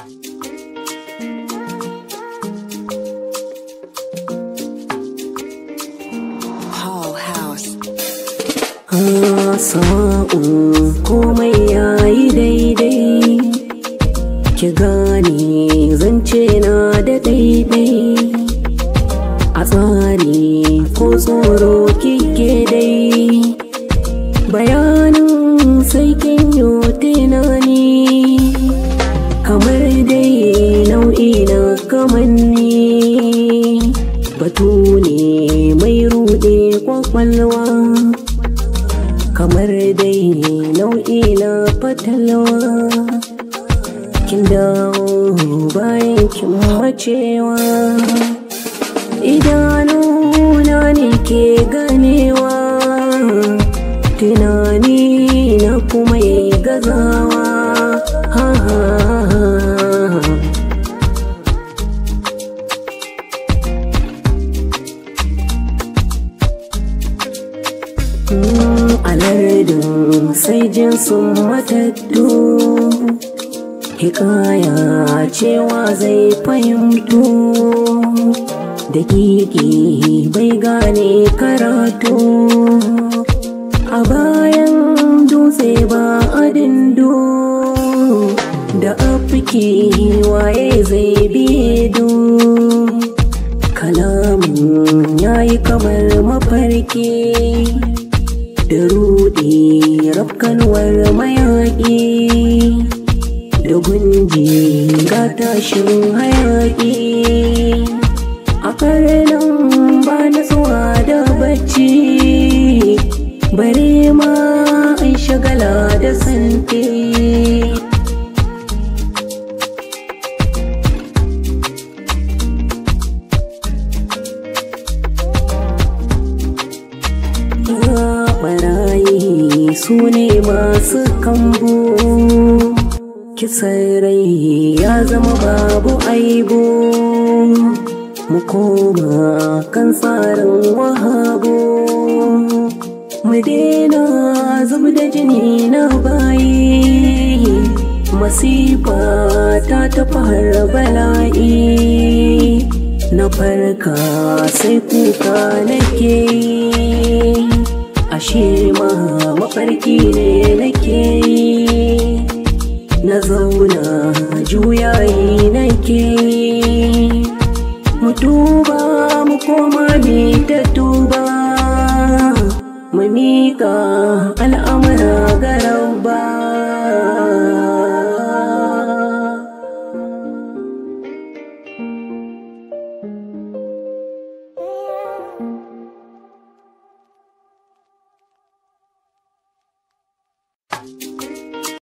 Hall House. sa'u komai yayi daidai ki gane zance na da daidai a tsari ko tsoro kike dai bayanin sai kin yi tunani kamar dai nau'i na kamanni batu ne mai rude kwakwalwa kamar dai nau'i na fatalwa kin dawo bayan kin macewa idanuna ne ke ganewa tunani na kuma yi gazawa ha ha ha alardin sai jinsin matattu hikaya cewa zai fahimtu da kiki bai gane karatu a bayan dutse ba a dindo da afiki waye zai bidu kalamin yayi kamar mafarki da rudi rafkanwar mayaƙi da gunji ga tashin hayaƙi a karnan ba na zuwa da bacci bare ma an shagala da santi barayi su ne masu kambu kisan rai ya zama babu aibu mu koma kan tsarin wahabu mu daina zub da jini na bayi masifa ta tafi har bala'i na farka sai kuka nake yi ashe ma mafarki ne nake yi na zauna juyayi nake yi mu tuba mu koma mi ta tuba mu miƙa al'amura ga rabba